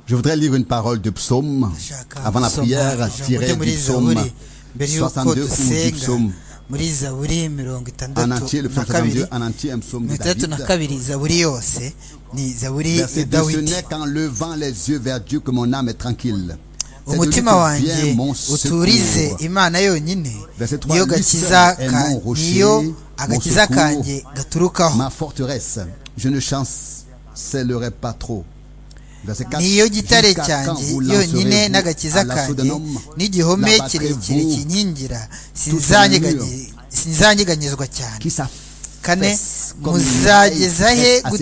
Je voudrais lire une parole du psaume avant la prière tirée du psaume 62 ou du psaume muri zaburi mirongo en itandatu entier, le na psaume kabiri 62 en entier, un psaume de mirongo itandatu David. na kabiri zaburi yose ni zaburi ya Verset 2, ce dawidi n'est qu'en levant les yeux vers Dieu que mon âme est tranquille. C'est de lui umutima que wanjye vient mon uturize secours. imana yonyine Verset trois, niyo lui gakiza seul est ka- mon rocher, niyo mon agakiza secours, kanjye gaturukaho Ma forteresse, je ne chancellerai pas trop. Verset 4, niyo gitare Jusqu'à quand cyanjye vous yonyine lancerez-vous n'agakiza à l'assaut d'un kanjye homme n'igihome L'abattrez-vous kirekire kinkingira mur. sinzanyeganyezwa cyane Qui sa kane Fesse, comme muzageza une he maille gutera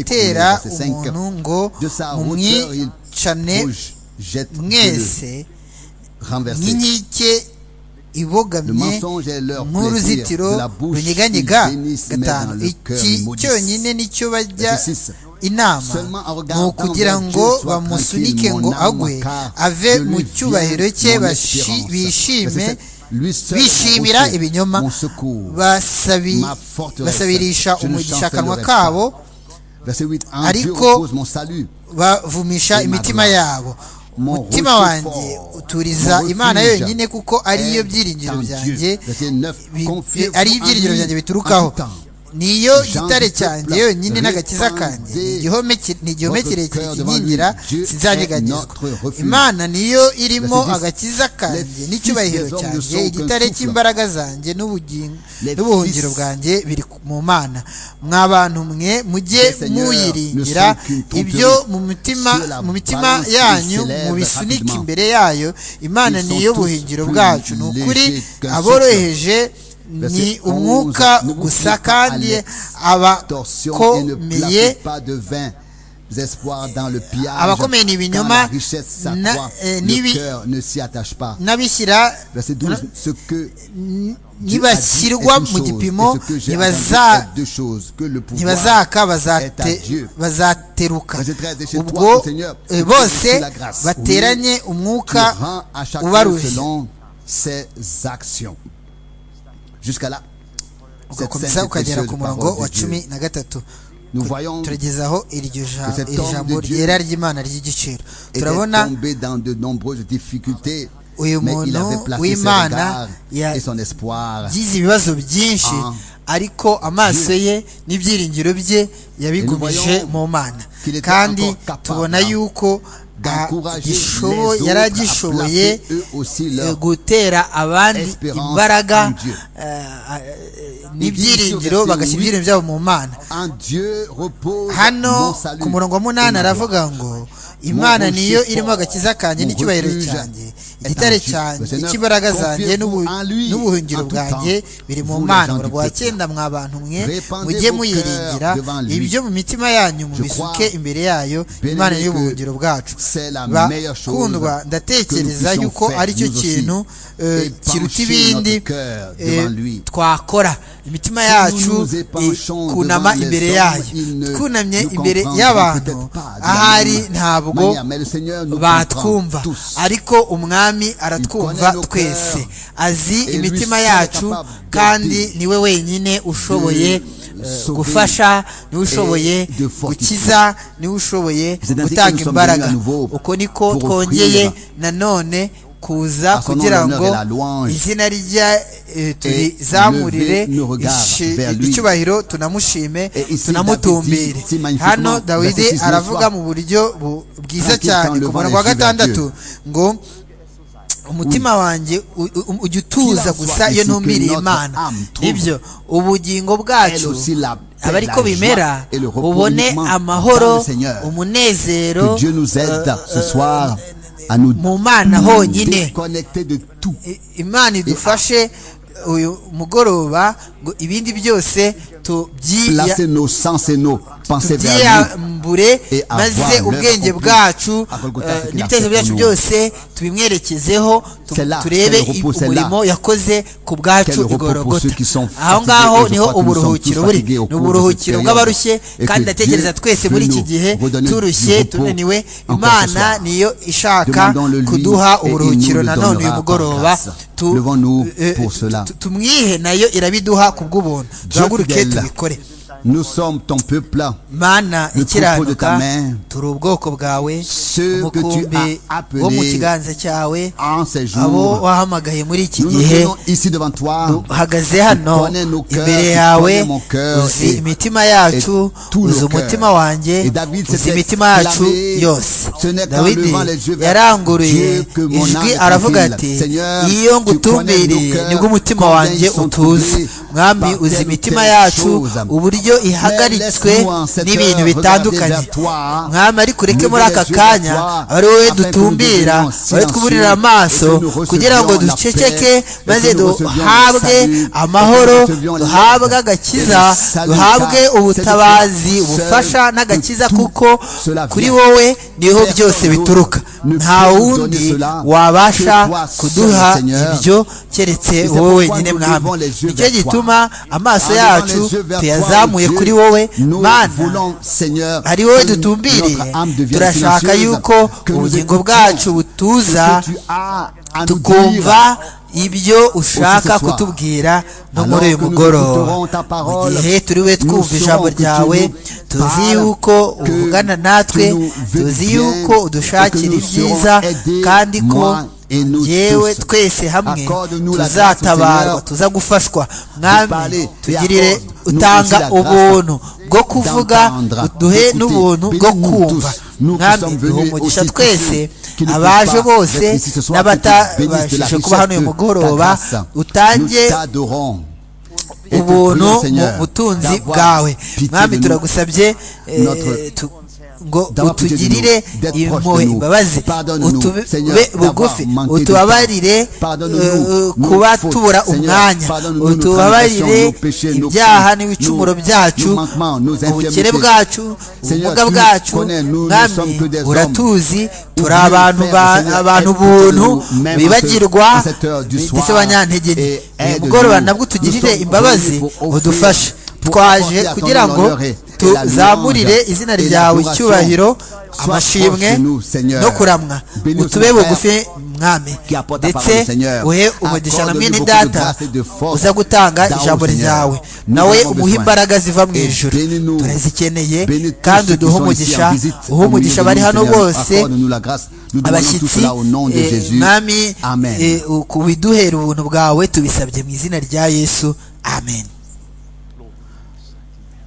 faite à ses coudes, umuntu ngo de sa hauteur il mumwicane rouge jette de le mwese renverser. nk'inkike Le ibogamye mensonge est leur plaisir, nk'uruzitiro de la bouche runyeganyega ils bénissent, mais gatanu dans le cœur iki ils maudissent. cyonyine nicyo bajya Verset six. inama Seulement en ni regardant ukugira vers ngo Dieu, sois bamusunike tranquille, ngo mon âme, agwe car ave de lui mu vient cyubahiro cye mon bashi- espérance. bishime Verset sept. Lui seul est mon bishimira rocher, ibinyoma mon secours, basabi- ma forteresse. basabirisha Je ne umugisha akanwa chancellerai pas. kabo Verset 8, en Dieu Ariko- repose mon salut. bavumisha imitima yabo umutima wanjye uturiza imana yonyine kuko ariyo byiringiro byanjye bi- ariyo ibyiringiro byanjye biturukaho niyo gitare cyanjye yonyine n'agakiza kanjye ni igihome ki- ni igihome kirekire kinkingira sinzanyeganyezwa imana niyo irimo agakiza kanjye n'icyubahiro cyanjye igitare cy'imbaraga zanjye n'ubugingo n'ubuhungiro bwanjye biri ku- mu mana mwa bantu mwe mujye muyiringira ibyo mu mitima mu mitima yanyu mu bisunike imbere yayo imana niyo buhingiro bwacu ni ukuri aboroheje ni umwuka gusa kandi abakomeye abakomeye Abakomeye abakomeye ni ni ibinyoma, ibinyoma na- eh, n'ibi- n'abishyira nibashyirwa nibashyirwa mu gipimo ntibaza ntibazaka bazate bazateruka Verset 13, et chez ubwo toi, Seigneur, eh, tu bose multiplies la grâce. bateranye qui umwuka rend à chacun ubarushye selon ses actions. Jusqu'à là, cette ugakomeza sainte et ukagera précieuse ku murongo parole wa de Dieu. cumi na gatatu Nous voyons turagezaho iryo ja- que cet iri homme jambo de Dieu ryera ry'imana ry'igiciro était turabona tombé dans de nombreuses difficultés, Uyu mais il muntu avait placé ses w'Imana regards ya- et son espoir. yagize ibibazo byinshi Ah. ariko amaso ye n'ibyiringiro bye yabigumije Et nous voyons mu mana qu'il était kandi encore capable tubona yuko ah, d'encourager gishobo- les autres yari à agishoboye placer eux aussi leur eh, gutera abandi espérance imbaraga en Dieu. eh, ah, eh, Ibyishimo n'ibyiringiro byose bagashyira muri- ibyiringiro byabo mu mana En Dieu repose mon hano salut. ku murongo wa et munani ma gloire. aravuga ngo imana Mon niyo rocher irimo fort, agakiza kanjye mon n'icyubahiro refuge cyanjye est igitare en Dieu. cyanjye Le Seigneur, imbaraga zanjye confiez-vous n'ubu- en lui, n'ubuhungiro en tout bwanjye temps, biri mu vous les mana gens du umurongo wa peuple. cyenda mwa bantu mwe Répandez mujye vos muyiringira cœurs devant lui. ibyo mu mitima yanyu mu Je bisuke crois, imbere yayo bien imana aimé, niyo que buhungiro bwacu c'est la meilleure chose bakundwa ndatekereza que nous yuko puissions aricyo faire, nous aussi, kintu eh, et kiruta pencher ibindi notre cœur eh, devant lui. twakora imitima Si nous yacu nous épanchons kunama devant les imbere hommes, yayo ils ne twunamye nous imbere comprendront y'abantu peut-être pas de la ahari même ntabwo manière, mais le Seigneur nous batwumva comprend tous. ariko umwami aratwumva connaît nos twese cœurs, azi et imitima lui seul yacu capable de kandi dire, niwe wenyine ushoboye de eh, sauver gufasha niwe ushoboye et de fortifier. gukiza niwe ushoboye C'est ainsi que gutanga nous sommes imbaraga venus à nouveau uko niko pour twongeye offrir nanone kuza à son nom kugira l'honneur et ngo la louange. izina rya eh, turizamurire lever nos regards ici- vers lui. icyubahiro tunamushime Et ici, tunamutumbire David dit si magnifiquement, hano dawidi verset 6, aravuga bonsoir. mu buryo bu- bwiza Tranquille cyane quand le ku vent murongo wa est vers gatandatu ngo umutima wanjye u- u- ujya utuza Qu'il en gusa soit iyo ainsi que numiriye notre imana âme trouve nibyo ubugingo elle bwacu aussi la paix, abari ko la joie bimera et le repos ubone uniquement dans amahoro le Seigneur. umunezero Que Dieu nous aide euh, ce euh, soir à nous mu mana honyine déconnecter de tout. I- imana idufashe uyu mugoroba ngo ibindi byose tubyiya Placer nos sens et nos pensées vers lui. tubyiyambure Et avoir maze l'œuvre ubwenge accomplie bwacu à Golgotha, eh, ce qu'il a n'ibitekerezo fait pour byacu nous. byose tubimwerekezeho tu- C'est là, turebe quel i- repos, c'est là. umurimo yakoze ku bwacu Quel repos pour igorogota ceux qui sont aho fatigués, et ngaho je crois niho que nous sommes uburuhukiro tous buri fatigués au ni cours de uburuhukiro cette bw'abarushye période. Et kandi que ndatekereza Dieu twese veut muri iki nous gihe redonner du turushye repos tunaniwe encore ce imana soir. niyo ishaka Demandons-le lui kuduha et il uburuhukiro nous le nanone uyu donnera par mugoroba grâce. Tu- Levons-nous eh, pour tu- cela. tu- tumwihe nayo irabiduha ku bw'ubuntu Dieu duhaguruke fidèle, tubikore nous sommes ton peuple. mana Le troupeau de ta ikiranuka main. turi ubwoko bwawe umukumbi wo mu kiganza cyawe abo abo wahamagaye muri iki gihe gihe uhagaze hano imbere yawe uzi imitima yacu uzi umutima wanjye uzi imitima yacu yose dawidi yaranguruye ijwi aravuga ati iyo ngutumbiriye nibwo umutima wanjye utuze mwami uzi imitima yacu uburyo ihagaritswe n'ibintu bitandukanye mwami ariko ureke muri aka kanya ari wowe dutumbira wowe twuburira amaso kugira ngo duceceke maze duhabwe amahoro duhabwe agakiza duhabwe ubutabazi ubufasha n'agakiza kuko kuri wowe niho byose bituruka nta wundi wabasha kuduha ibyo keretse wowe wenyine mwami nicyo gituma amaso yacu tuyazamuye kuri wowe mana ari wowe dutumbiriye turashaka yuko ubugingo bwacu butuza tukumva ibyo ushaka kutubwira no muri uyu mugoroba mu gihe turiwe twumva ijambo ryawe tuzi yuko uvugana natwe tuzi yuko udushakira ibyiza kandi ko yewe twese hamwe tuzatabarwa tuza gufashwa mwami tugirire utanga ubuntu bwo kuvuga uduhe n'ubuntu bwo kumva mwami duhe umugisha twese abaje bose n'abatabashije kuba hano uyu mugoroba utange ubuntu mu butunzi bwawe mwami turagusabye eh, tu- ngo utugirire impuhwe imbabazi utube bugufi utubabarire eh, kuba tubura umwanya utubabarire ibyaha n'ibicumuro byacu ubukene bwacu ubumuga bwacu mwami uratuzi turi abantu ba- abantu buntu bibagirwa ndetse banyantege nke uyu mugoroba nabwo utugirire imbabazi udufashe twaje kugira ngo tuzamurire izina ryawe icyubahiro amashimwe no kuramwa utube bugufi mwami ndetse uhe umugisha na mwene data uza gutanga ijambo ryawe nawe umuhe imbaraga ziva mu ijuru turazikeneye kandi uduhe umugisha uhe umugisha abari hano bose abashyitsi eh, mwami eh, ku- widuhere ubuntu bwawe tubisabye mu izina rya yesu amen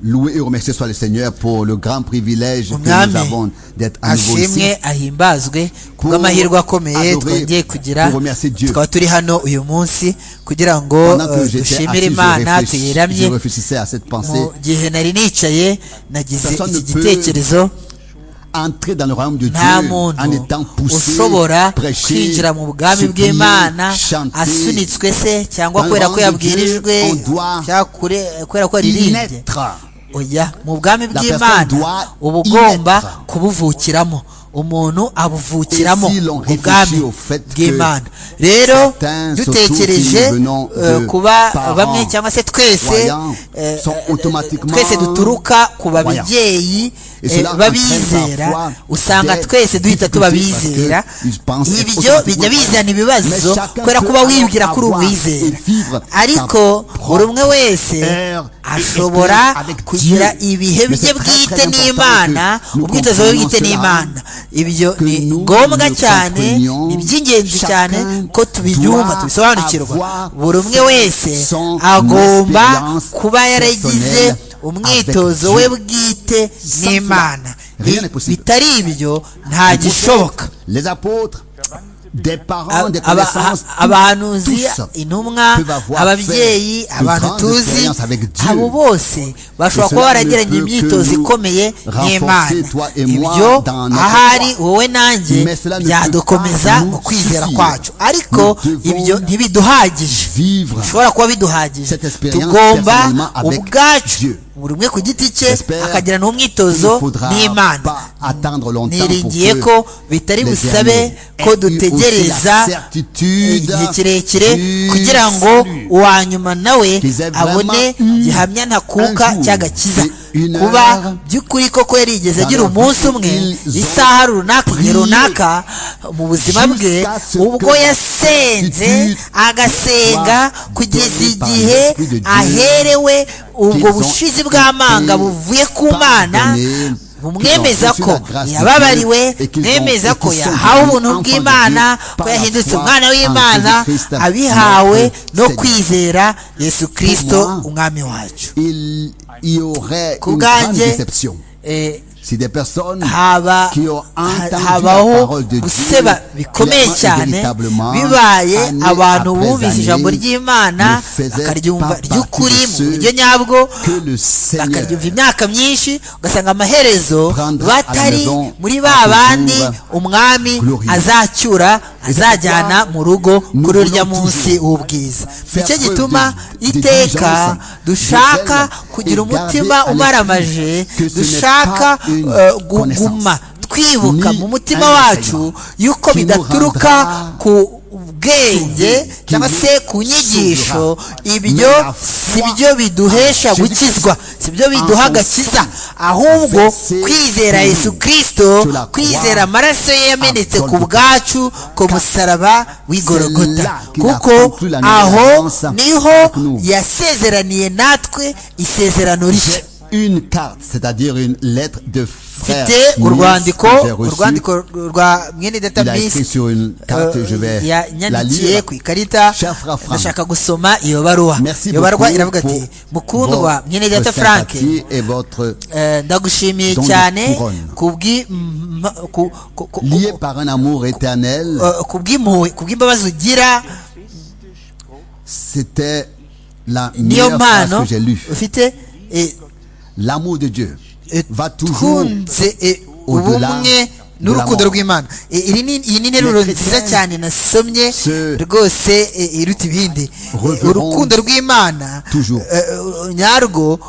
Loué et remercié soit le Seigneur pour le grand privilège que Umwami nous avons d'être à nouveau ici. ashimwe ahimbazwe kubw'amahirwe akomeye Adorer, twongeye kugira pour remercier Dieu. tukaba turi hano uyu munsi kugira ngo Pendant que eh, j'étais dushimire assis, je imana réfléchis- tuyiramye je réfléchissais à cette pensée. mu gihe nari nicaye nagize Personne iki ne peut gitekerezo Entrer dans le royaume de Dieu nta en muntu étant poussé, ushobora prêché, kwinjira mu bwami supplié, bw'imana chanté. asunitswe se cyangwa Dans le kubera ko royaume de Dieu, yabwirijwe on doit cyangwa kure- kubera ko yaririmbye Naître. oya mu bwami La bw'imana personne doit uba y ugomba être. kubuvukiramo umuntu abuvukiramo Et si l'on ubwami réfléchit au fait que bw'imana rero certains, dutekereje surtout si nous venons eh, de kuba parents bamwe cyangwa se twese croyants, eh, sont eh, automatiquement twese duturuka ku croyants. babyeyi Et eh, cela entraîne babizera parfois usanga des twese duhita tuba difficultés parce bizera que ils pensent ibyo bijya automatiquement bizana ibibazo Mais chacun kubera peut kuba wibwira alors kuri avoir uwizera et vivre sa ariko buri umwe wese erreur et ashobora expérience avec kugira Dieu. Mais ibihe bye c'est très, bwite très important n'imana que nous ubwitozo bwe bwite comprenions n'imana ibyo que ni nous ngombwa le cyane comprenions. ni iby'ingenzi cyane Chacun ko tubinyumva doit tubisobanukirwa avoir buri umwe wese son agomba expérience kuba yaragize personnelle umwitozo avec we Dieu. bwite Sans cela, n'imana rien I- n'est possible. bitari ibyo nta Les gishoboka apôtres, Les apôtres, des parents, des Aba- connaissances, a- abahanuzi tous intumwa peuvent avoir ababyeyi fait de abantu grandes tuzi expériences avec Dieu. abo bose bashobora Et kuba cela baragiranye ne peut que imyitozo nous ikomeye renforcer, n'imana toi et moi, ibyo dans notre ahari foi. wowe nanjye Mais cela ne peut byadukomeza pas nous mu kwizera suffire. kwacu ariko Nous devons ibyo ntibiduhagije vivre bishobora kuba biduhagije Cette expérience tugomba personnellement avec ubwacu Dieu. buri umwe ku giti cye J'espère akagira Il ne n'umwitozo faudra n'imana pas attendre longtemps pour niringiye que ko bitari les busabe derniers ko aient eu aussi la dutegereza certitude igihe kirekire du kugira ngo salut. uwa nyuma nawe Qu'ils aient abone vraiment eu gihamya un ntakuka jour cy'agakiza et une kuba heure by'ukuri koko yarigeze agira dans leur umunsi vie umwe ils ont isaha runaka igihe prié runaka mu buzima bwe jusqu'à ce ubwo que yasenze certitude agasenga soit kugeza donnée par igihe l'Esprit de Dieu aherewe ubwo qu'ils ont bushizi bw'amanga été buvuye ku mana pardonnés mwemeza ko yababariwe mwemeza ko yahawe ubuntu bw'imana ko yahindutse umwana w'imana abihawe no kwizera yesu kirisito umwami wacu ku bwanjye habaho guseba bikomeye cyane bibaye abantu bumvise ijambo ry'imana bakaryumva ry'ukuri mu buryo nyabwo bakaryumva imyaka myinshi ugasanga amaherezo batari muri ba bandi umwami azacyura azajyana mu rugo kuri urya munsi w'ubwiza nicyo gituma iteka dushaka kugira umutima umaramaje dushaka guguma twibuka mu mutima wacu yuko bidaturuka ku bwenge cyangwa se ku nyigisho ibyo si byo biduhesha gukizwa si byo biduha agakiza ahubwo kwizera yesu kirisito kwizera amaraso ye yamenetse ku bwacu ku musaraba w'igorogota kuko aho niho yasezeraniye natwe isezerano rishya une carte, c'est-à-dire une lettre de frère. C'était Urwandiko, Urwandiko rwa mwene data Il a écrit sur une carte, je vais la lire. ku ikarita ndashaka gusoma iyo baruwa. Iyo baruwa iravuga ati mukundwa mwene data Frank ndagushimiye cyane kubwi lié par un amour éternel. Kubw'impuhwe, kubw'imbabazi ugira. C'était la meilleure phrase que j'ai lue. Ufite l'amour de Dieu va toujours twunze au-delà ubumwe n'urukundo rw'imana iyi ni nteruro nziza cyane nasomye rwose iruta ibindi urukundo rw'imana nyarwo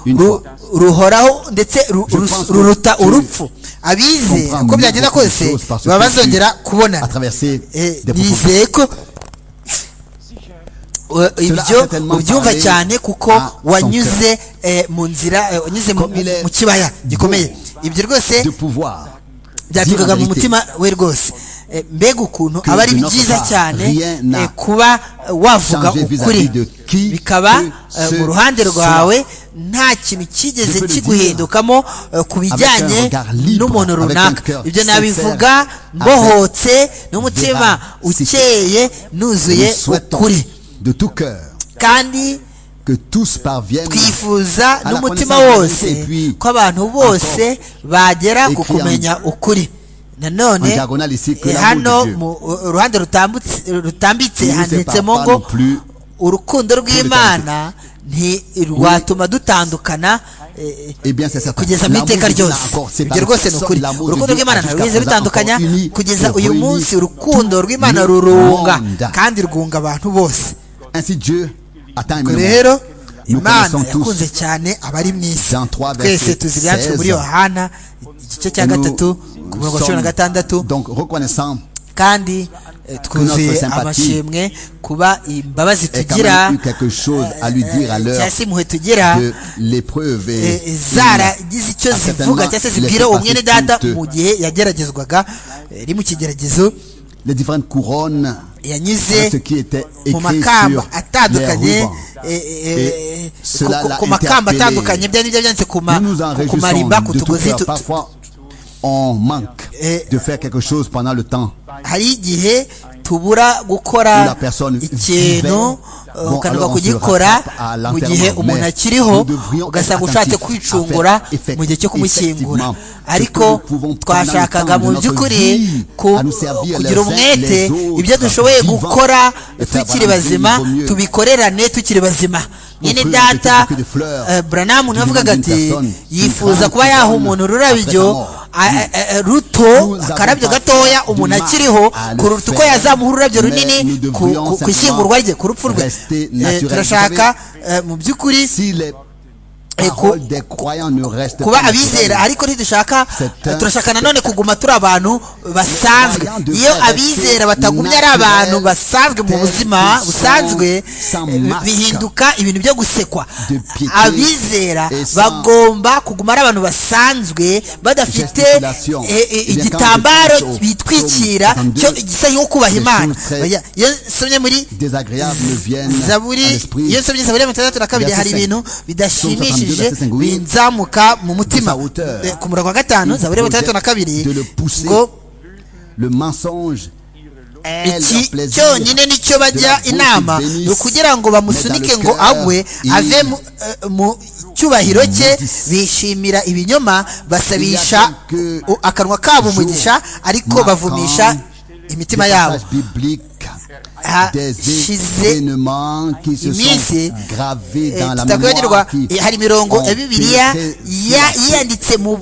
ruhoraho ndetse ruruta urupfu abize uko byagenda kose baba bazongera kubonana nizeye ko ibyo ubyumva cyane kuko wanyuze mu nzira wanyuze mu kibaya gikomeye ibyo rwose byatukaga mu mutima we rwose mbega ukuntu aba ari byiza cyane kuba wavuga ukuri bikaba mu ruhande rwawe nta kintu kigeze kiguhindukamo ku bijyanye n'umuntu runaka ibyo nabivuga mbohotse n'umutima ukeye nuzuye ukuri de tout cœur. kandi que tous parviennent twifuza n'umutima wose ko abantu bose bagera ku kumenya ukuri nanone hano mu ruhande rutambitse handitsemo ngo urukundo rw'imana ntirwatuma dutandukana kugeza mu iteka ryose ibyo rwose ni ukuri urukundo rw'imana ntabwo rutandukanya kugeza uyu munsi urukundo rw'imana rurunga kandi rwunga abantu bose Ainsi Dieu atteint ubwo rero imana yakunze cyane abari mu isi twese tuzi ibyanditswe muri yohana igice cya gatatu ku mirongo cumi na gatandatu kandi twuzuye amashimwe kuba imbabazi tugira cyangwa se impuhwe tugira zaragize icyo zivuga cyangwa se zibwira uwo mwene data mu gihe yageragezwaga iri mu kigeragezo yanyuze mu makamba atandukanye ku makamba atandukanye byari n'ibyo byanditse ku marimba ku tugozi on manque de faire quelque chose pendant le temps. hari igihe tubura gukora ikintu ukananirwa kugikora mu gihe umuntu akiriho ugasanga ushatse kwicungura mu gihe cyo kumushyingura ariko twashakaga mu by'ukuri kugira umwete ibyo dushoboye gukora tukiri bazima tubikorerane tukiri bazima nyine data buranamu niwe avugaga ati yifuza kuba yaha umuntu ururabyo ruto akarabyo gatoya umuntu akiriho kuruta uko yazamuha ururabyo runini ku ishyingurwa rye ku rupfu rwe turashaka mu by'ukuri kuba abizera ariko ntidushaka turashaka nanone kuguma turi abantu basanzwe iyo abizera batagumye ari abantu basanzwe mu buzima busanzwe bihinduka ibintu byo gusekwa abizera bagomba kuguma ari abantu basanzwe badafite igitambaro bitwikira gisa nko kubaha imana iyo nsomye muri zaburi iyo nsomye zaburi ya mirongo itandatu na kabiri hari ibintu bidashimishije bishimishije binzamuka mu mutima ku murongo wa gatanu zaburi ya batandatu na kabiri ngo iki cyonyine nicyo bajya inama ni ukugira ngo bamusunike ngo agwe ave mu cyubahiro cye bishimira ibinyoma basabisha akanwa kabo umugisha ariko bavumisha imitima yabo hashize iminsi tutakwibagirwa hari imirongo ya bibiliya yiyanditse mu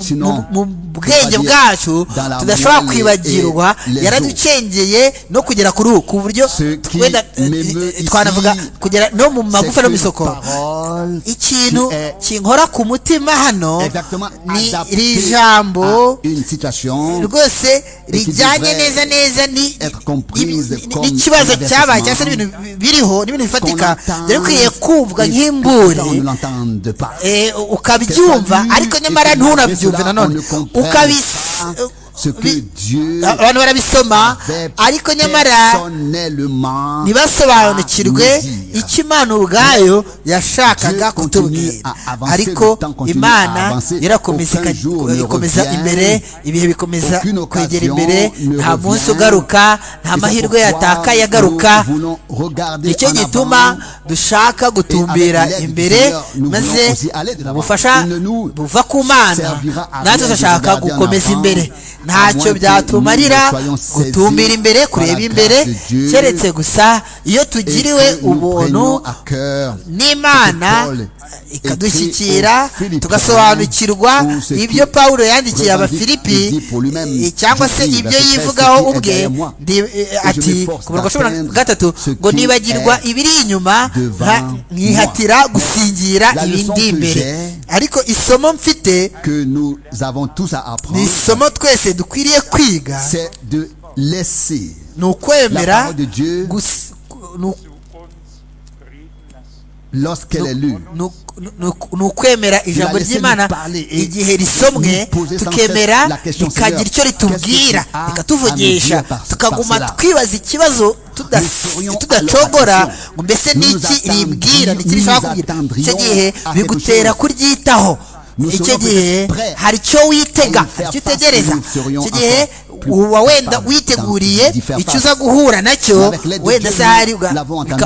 bwenge bwacu tudashobora kwibagirwa yaraducengeye no kugera kuri ubu ku buryo wenda twanavuga kugera no mu magufa no mu isoko ikintu kinkora ku mutima hano ni iri jambo rwose rijyanye neza neza n'ikibazo cyabaye cyangwa se n'ibintu biriho n'ibintu bifatika dore ukwiye kumvwa nk'imburi ukabyumva ariko nyamara ntunabyumve nanone abantu barabisoma ariko nyamara ntibasobanukirwe icyo imana ubwayo yashakaga kutubwira ariko imana ikomeza imbere ibihe bikomeza kwegera imbere nta munsi ugaruka nta mahirwe yatakaye agaruka nicyo gituma dushaka gutumbira imbere maze ubufasha buva ku mana natwe dushaka gukomeza imbere ntacyo byatumarira gutumbira imbere kureba imbere keretse gusa iyo tugiriwe ubuntu n'imana ikadushyikira tugasobanukirwa ibyo pawulo yandikiye abafilipi cyangwa se ibyo yivugaho ubwe ati ku murongo cumi na gatatu ngo nibagirwa ibiri inyuma nkihatira gusingira ibindi imbere ariko isomo mfite ni isomo twese dukwiriye kwiga ni ukwemera ni ukwemera ijambo ry'imana igihe risomwe tukemera rikagira icyo ritubwira rikatuvugisha tukaguma twibaza ikibazo tudacogora ngo mbese niki ribwira niki rishaka kubwira icyo gihe bigutera kuryitaho icyo gihe hari icyo witega icyo utegereza icyo gihe uba wenda witeguriye icyo uza guhura nacyo wenda se hari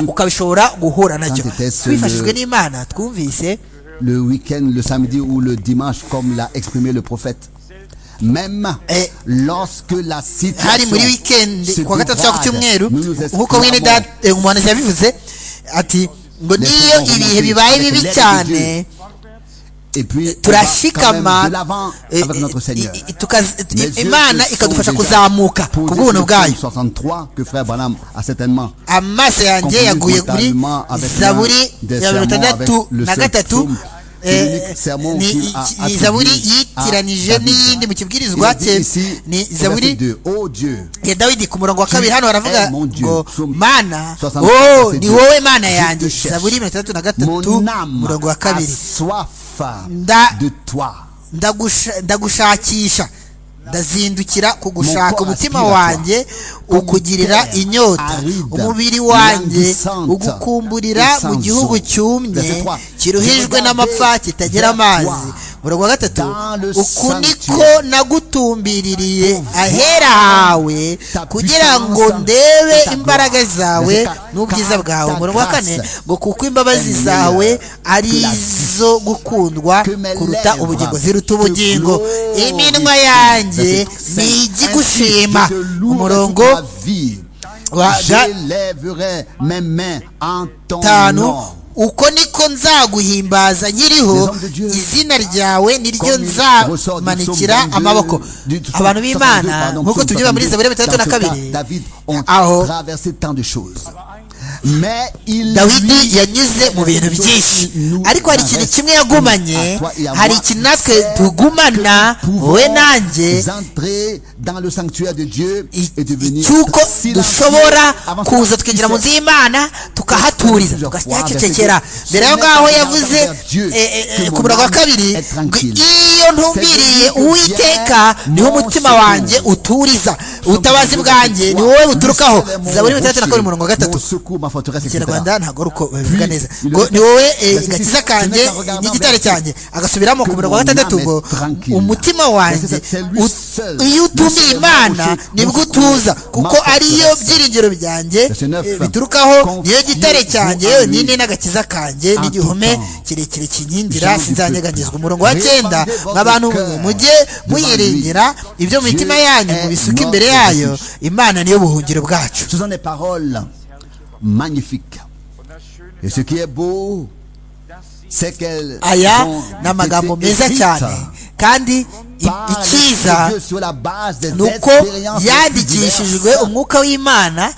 ukabishobora guhura nacyo twifashijwe n'imana twumvise le week-end le samedi ou le dimanche comme l'a exprimé le prophète même lorsque la situation hari muri weekend kuwa gatatu cyangwa ku cyumweru nk'uko mwene data umuhanuzi yabivuze ati ngo niyo ibihe bibaye bibi cyane turashikama imana ikadufasha kuzamuka ku bw'ubuntu bwayo amaso yanjye yaguye kuri zaburi ya mirongo itandatu na gatatu ni zaburi yitiranije n'iyindi mu kibwirizwa cye ni zaburi ya dawidi ku murongo wa kabiri hano baravuga ngo mana o ni wowe mana yanjye zaburi mirongo itandatu na gatatu umurongo wa kabiri ndagushakisha ndazindukira kugushaka umutima wanjye ukugirira inyota umubiri wanjye ugukumburira mu gihugu cyumye kiruhijwe n'amapfa kitagira amazi umurongo wa gatatu uku niko nagutumbiririye ahera hawe kugira ngo ndebe imbaraga zawe n'ubwiza bwawe umurongo wa kane ngo kuko imbabazi zawe ari izo gukundwa kuruta ubugingo ziruta ubugingo iminwa yanjye ni igigushima umurongo wa gatanu uko niko nzaguhimbaza nkiriho izina ryawe niryo nzamanikira amaboko abantu b'imana nk'uko tubyumva muri zaburi bitandatu na kabiri aho dawidi yanyuze mu bintu byinshi ariko hari ikintu kimwe yagumanye hari ikintu natwe tugumana wowe nanjye cy'uko dushobora kuza tukinjira mu nzu y'imana tukahaturiza tukahacecekera mbere yaho ngaho yavuze kubura kwa kabiri ngo iyo ntumbiriye uwiteka niho umutima wanjye uturiza ubutabazi bwanjye ni wowe buturukaho zaburi mirongo itandatu na kabiri mirongo gatatu ikinyarwanda ntabwo ari uko babivuga neza ngo ni wowe gakiza kanjye n'igitare cyanjye agasubiramo ku mirongo gatandatu ngo umutima wanjye iyo utumiye imana nibwo utuza kuko ariyo byiringiro byanjye biturukaho niyo gitare cyanjye nini n'agakiza kanjye n'igihome kirekire kinkingira sinzanyeganyezwa umurongo wa cyenda nk'abantu mujye muyiringira ibyo mu mitima yanyu mubisuka imbere yayo imana niyo buhungiro bwacu magnifique. Et ce qui est beau, c'est qu'elles aya ni amagambo meza cyane kandi icyiza ni uko yandikishijwe umwuka w'imana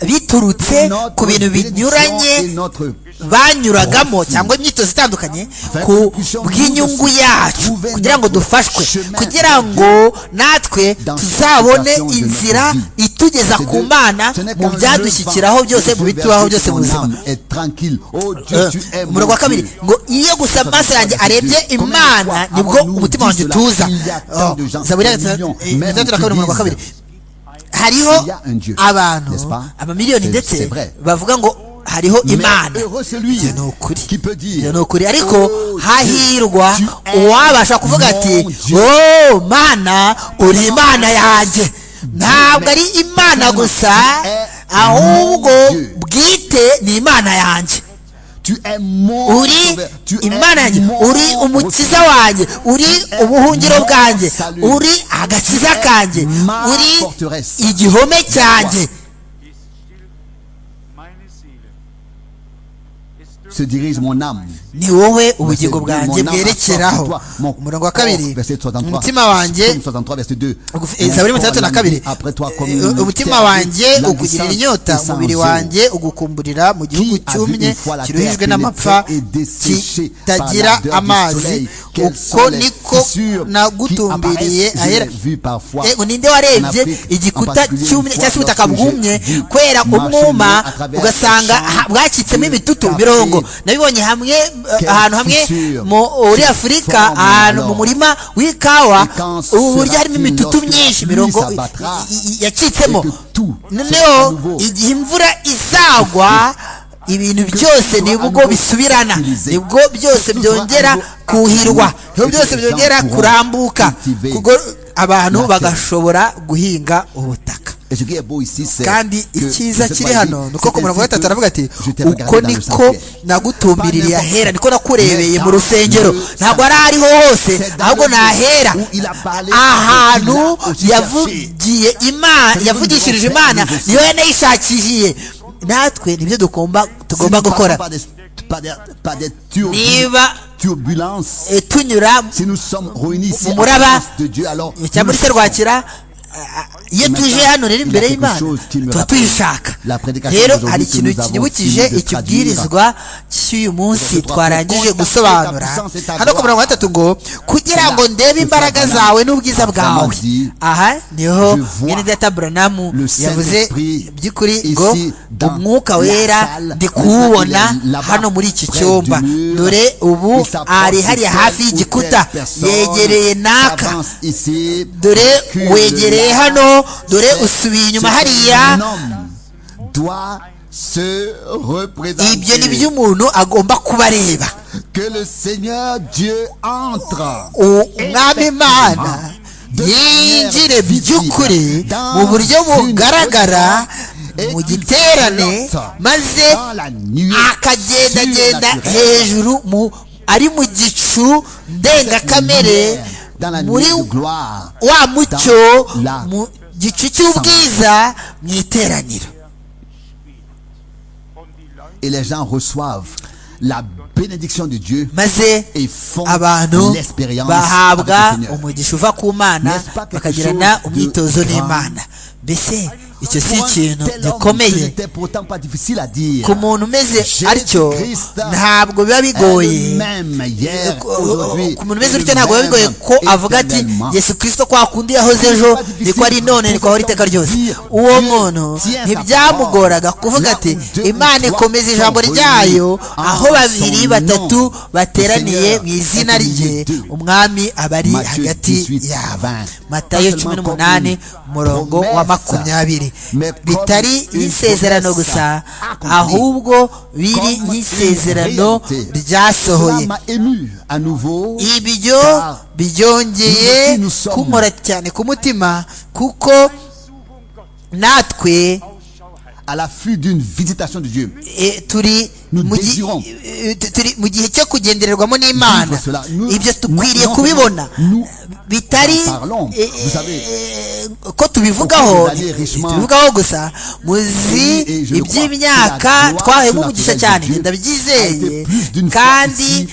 biturutse ku bintu binyuranye banyuragamo cyangwa imyitozo itandukanye ku bw'inyungu yacu kugira ngo dufashwe kugira ngo natwe tuzabone inzira itugeza ku mana mu byadushyikiraho byose mu bitubaho byose mu buzima umurongo wa kabiri ngo iyo gusa amaso yanjye arebye imana nibwo umutima wanjye utuza zaburi ya gatatu na kabiri umurongo wa kabiri hariho abantu amamiliyoni ndetse bavuga ngo hariho imana ibyo ni ukuri ibyo ni ukuri ariko hahirwa uwabasha kuvuga ati wowe mana uri imana yanjye ntabwo ari imana gusa ahubwo bwite ni imana yanjye uri imana yanjye uri umukiza wanjye uri ubuhungiro bwanjye uri agakiza kanjye uri igihome cyanjye ni wowe ubugingo bwanjye bwerekeraho umurongo wa kabiri umutima wanjye zaburi mirongo itandatu na kabiri umutima wanjye ukugirira inyota umubiri wanjye ugukumburira mu gihugu cyumye kiruhijwe n'amapfa kitagira amazi uko niko nagutumbiriye ahera ninde warebye igikuta cyumye cyangwa se ubutaka bwumye kubera umwuma ugasanga bwacitsemo ibitutu mirongo nabibonye hamwe ahantu hamwe muri afurika ahantu mu murima w'ikawa uburyo harimo imitutu myinshi mirongo yacitsemo noneho igihe imvura izagwa ibintu byose nibwo bisubirana nibwo byose byongera kuhirwa nibwo byose byongera kurambuka abantu bagashobora guhinga ubutaka kandi icyiza kiri hano ni uko ku murongo wa gatatu aravuga ati uko niko nagutumbiririye ahera niko nakurebeye mu rusengero ntabwo ari ahariho hose ahubwo nahera ahantu yavugiye imana yavugishirije imana niyo yanayishakishiye natwe nibyo dugomba tugomba gukora niba tunyura mu muraba cyangwa muri se rwakira iyo tuje hano rero imbere y'imana tuba tuyishaka rero hari ikintu kinyibukije ikibwirizwa cy'uyu munsi twarangije gusobanura hano ku murongo wa gatatu ngo kugira ngo ndebe imbaraga zawe n'ubwiza bwawe aha niho mwene data buranamu yavuze by'ukuri ngo umwuka wera ndi kuwubona hano muri iki cyumba dore ubu ari hariya hafi y'igikuta yegereye naka dore wegereye imbere hano dore usubiye inyuma hariya ibyo ni byo umuntu agomba kuba areba umwami imana yinjire by'ukuri mu buryo bugaragara mu giterane maze akagendagenda hejuru ari mu gicu ndengakamere muri wa mucyo mu gicu cy'ubwiza mu iteraniro maze abantu bahabwa umugisha uva ku mana bakagirana umwitozo n'imana mbese icyo si Pour un tel ikintu homme, ce gikomeye n'était pourtant pas difficile à dire. ku muntu umeze Jésus atyo Christ ntabwo biba est le bigoye même hier, Ku- aujourd'hui, ku muntu umeze et gutya le ntabwo biba bigoye même ko avuga ati éternellement. yesu kirisito kwa kundi yahoze ejo niko ari none niko ahora iteka ryose uwo muntu ntibyamugoraga kuvuga ati imana ikomeza ijambo ryayo aho babiri batatu bateraniye mu izina rye umwami aba ari hagati yabo matayo cumi n'umunani umurongo wa makumyabiri bitari y'isezerano gusa ahubwo biri y'isezerano ryasohoye Cela m'a ému à nouveau. ibyo byongeye kunkora cyane ku mutima kuko natwe à l'affût d'une visitation de Dieu. eh, turi Nous mu gi- désirons. eh, tu- turi mu gihe cyo kugendererwamo n'imana Vivre cela. Nous- ibyo dukwiriye nous- kubibona nous- bitari en parlons. eh, Vous savez, eh, ko tubivugaho au cours des années richement, tubivugaho gusa muzi oui, et je le crois, iby'imyaka la gloire twahemo de la umugisha présence cyane de Dieu a ndabyizeye été plus d'une fois kandi ici,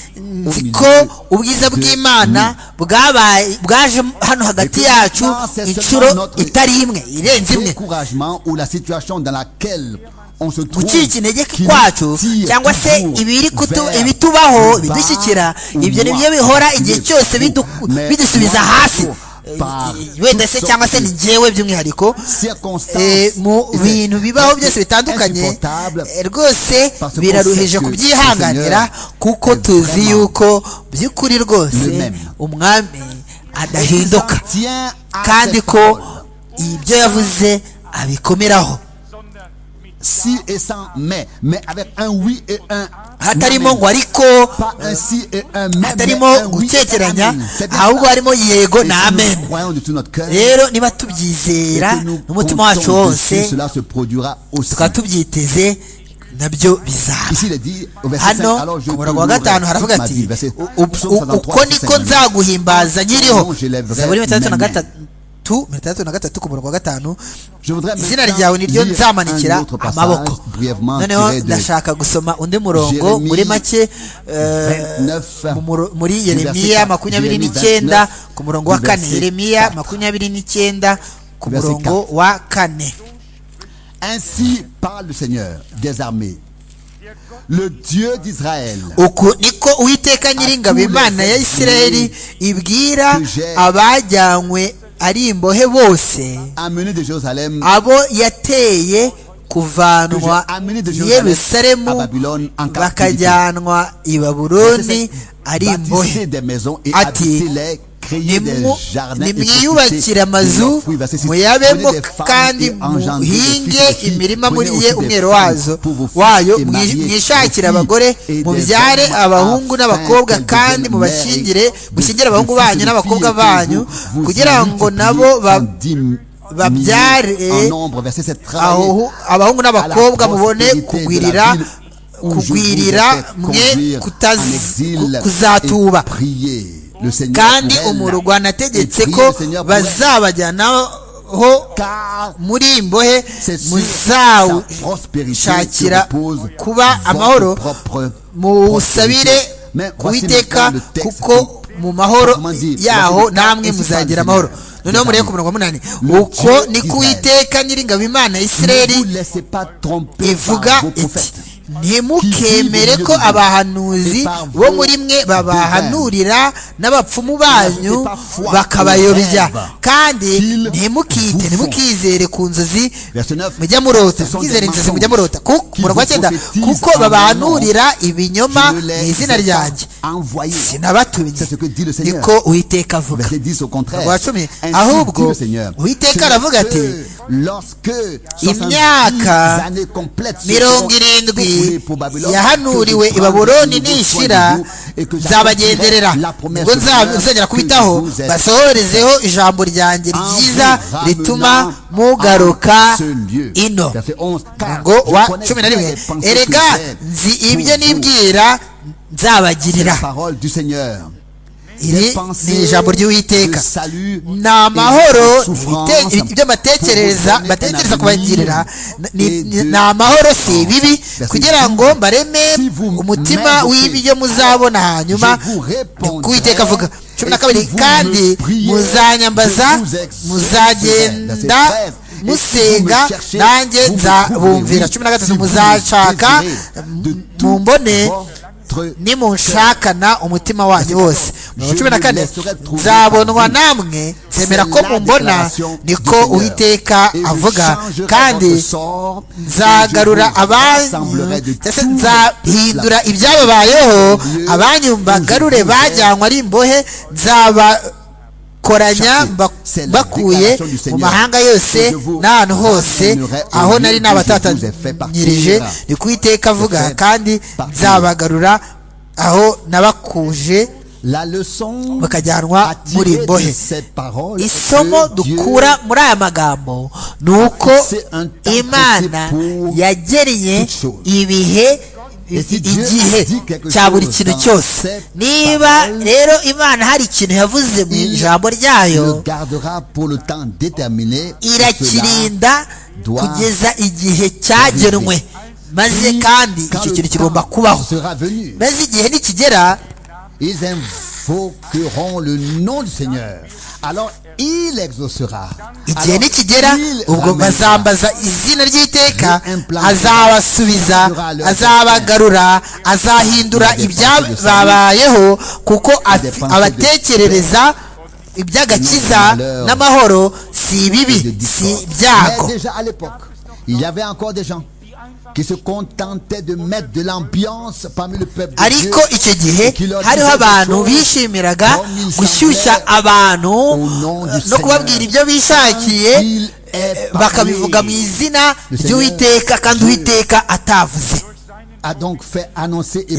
au nzi milieu ko ubwiza de bw'imana bwabaye bwaje hano hagati puis, yacu ça, c'est seulement inshuro notre- itari imwe irenze imwe découragement ou la situation dans laquelle on se trouve gucika intege qui nous kwacu tire cyangwa se toujours ibiri kutu- vers ibitubaho le bidushyikira bas ou ibyo ni byo loin, bihora le igihe cyose bidu- fou. Mais bidusubiza moi, hasi je pars wenda se cyangwa se ni njyewe by'umwihariko circonstances Eh, mu étaient bintu bibaho byose bitandukanye insupportables eh, rwose parce qu'on biraruhije sait que kubyihanganira le Seigneur kuko est tuzi vraiment yuko by'ukuri le rwose même. umwami Et qui s'en adahinduka tient à kandi cette ko parole. ibyo yavuze abikomeraho si et sans mais mais avec un oui et un hatarimo amen. ngo ariko pas un si et un mais hatarimo mais un oui et un gukekeranya amen. C'est bien ahubwo ça. harimo yego Et si n'amen nous croyons de tout notre cœur rero niba et tubyizera que nous n'umutima wacu comptons dessus, wose cela se produira aussi tukaba tubyiteze nabyo bizaba Ici, il est dit au verset 5, hano alors je ku murongo wa te gatanu louerai toute haravuga ma vie. ati Verset "U- u- Psaume 53, u- uko verset niko 5. nzaguhimbaza nyiriho je lèverai zaburi mirongo itandatu na mes mains. gatatu mirongo itandatu na gatatu ku murongo wa gatanu Je voudrais izina maintenant ryawe niryo lire un nzamanikira autre passage amaboko brièvement noneho tiré de ndashaka gusoma undi murongo Jérémie muri make eh, 29, mu muro- muri du verset yeremiya quatre. makumyabiri Jérémie n'icyenda 29, ku murongo wa du kane verset yeremiya quatre. makumyabiri n'icyenda ku Du verset murongo wa kane Ainsi parle le Seigneur des armées, le Dieu d'Israël. uku niko uwiteka nyiringabo imana ya isirayeli ibwira abajyanywe ari imbohe bose Amené de Jérusalem, abo que yateye j'ai kuvanwa amené de i Jérusalem à yerusalemu Babylone en captivité. bakajyanwa i baburoni ari Bâtissez imbohe des maisons et Ati, habitez-les, créez des nimu- jardins et profitez nimwiyubakire de amazu leurs fruits. Verset six. muyabemo Prenez des femmes kandi et engendrez des fils muhinge et filles. imirima muri Prenez ye aussi des umwero femmes wazo pour vos fils wayo et mwi- mariez vos mwishakire filles abagore et des mubyare hommes abahungu afin n'abakobwa qu'elles kandi deviennent mubashingire mères de- mushyingire de abahungu fils et banyu de n'abakobwa filles que banyu vous- vous kugira ngo multipliez nabo ba- en dix mi- babyare milliers en nombre. Verset sept. Travaillez aho abahungu n'abakobwa à la mubone prospérité de kugwirira la ville où je vous ai kugwirira fait mwe conduire en kutaz- exil ku- kuzatuba et prier le Seigneur kandi pour elle. umurwa nategetse Et prier ko le Seigneur pour elle. bazabajyanaho Car muri iyi mbohe c'est sur sa prospérité muzawushakira que repose kuba votre amahoro propre muwusabire prospérité. Mais voici uwiteka maintenant le texte kuko qui- mu mahoro Comment dire, yaho voici le namwe texte principal muzagira amahoro général. noneho murebe ku murongo wa munani uko Dieu niko d'Israël. uwiteka nyiringabo imana ya Ne vous isirayeli laissez pas tromper ivuga par vos iti prophètes. ntimukemere ko abahanuzi bo muri mwe babahanurira n'abapfumu banyu bakabayobya kandi ntimukite ntimukizere ku nzozi Verset 9. mujya murota mukizere inzozi mujya murota Ku- murongo wa cyenda kuko babahanurira ibinyoma Je mu les izina ai ryanjye pas envoyés. sinabatumye C'est ce que dit le Seigneur. niko uwiteka avuga Verset 10 au contraire. Murongo wa cumi Ainsi dit ahubwo le Seigneur. uwiteka aravuga Ce ati que Lorsque 70 imyaka années complètes seront mirongo irindwi écoulées pour Babylone, yahanuriwe que je i baburoni prendrai de nouveau nishira soin de vous et que nzabagenderera j'accomplirai la promesse ubwo du Seigneur nzongera que kubitaho je vous ai basohorezeho ijambo ryanjye en ryiza vous ramenant rituma en mugaruka ce lieu. ino Verset 11, car ngo je wa connais cumi na bien rimwe les pensées que erega j'ai nzi pour ibyo vous. nibwira nzabagirira La parole du Seigneur. iri ni ijambo ry'uwiteka ni ni amahoro bite- ibyo batekereza batekereza kubagirira ni- ni ni amahoro si ibibi kugira ngo mbareme umutima w'ibyo muzabona hanyuma kuwiteka avuga cumi na kabiri kandi muzanyambaza muzagenda musenga nanjye nzabumvira cumi na gatatu muzanshaka mumbone nimunshakana umutima wanyu wose mirongo cumi na kane nzabonwa namwe nzemera ko mumbona niko uwiteka avuga kandi nzagarura abanyu nzahindura ibyababayeho abanyu mbagarure bajyanywe ari imbohe nzaba koranya bakuye mu mahanga yose n'ahantu hose aho nari nabatatanyirije ni kuwiteka avuga kandi nzabagarura aho nabakuje bakajyanwa muri mbohe isomo dukura muri aya magambo ni uko imana yagereye ibihe igihe cya buri kintu cyose niba rero imana hari ikintu yavuze mu ijambo ryayo irakirinda kugeza igihe cyagenwe maze kandi icyo kintu kigomba kubaho maze igihe nikigera invoqueront le nom du Seigneur. Alors il exaucera. igihe nikigera ubwo bazambaza izina ry'iteka azabasubiza azabagarura azahindura ibyababayeho kuko abatekerereza iby'agakiza n'amahoro si ibibi si ibyago Il y avait encore des gens qui se contentait de mettre de l'ambiance parmi le peuple ariko icyo gihe hariho abantu bishimiraga gushyushya abantu no kubabwira ibyo bishakiye bakabivuga mu izina ry'uwiteka kandi uwiteka atavuze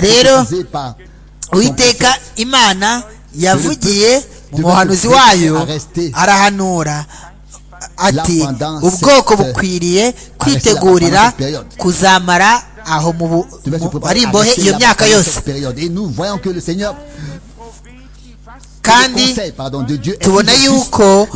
rero uwiteka imana yavugiye mu muhanuzi wayo arahanura ati ubwoko bukwiriye kwitegurira kuzamara aho ari imbohe iyo myaka yose kandi tubona yuko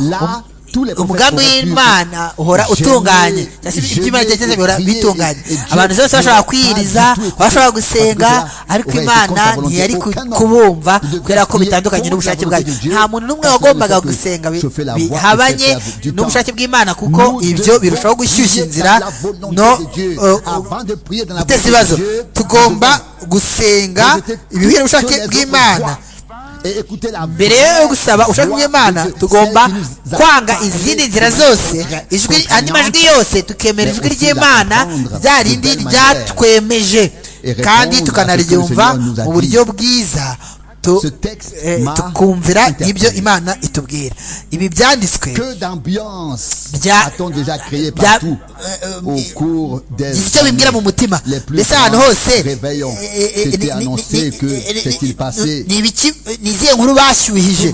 umugambi w'imana uhora utunganye ibyuma byageze bihora bitunganye abantu bose bashobora kwiriza bashobora gusenga ariko imana ntiyari kubumva kubera ko bitandukanye n'ubushake bwayo nta muntu n'umwe wagombaga gusenga bihabanye n'ubushake bw'imana kuko ibyo birushaho gushyushya inzira no guteza ibibazo tugomba gusenga ibihuye n'ubushake bw'imana mbere yo gusaba ushaka imana tugomba kwanga izindi nzira zose andi majwi yose tukemera ijwi ry'imana rya rindi ryatwemeje kandi tukanaryumva mu buryo bwiza tukumvira ibyo imana itubwira ibi byanditswe icyo bibwira mu mutima mbese ahantu hose ni izihe nkuru bashyuhije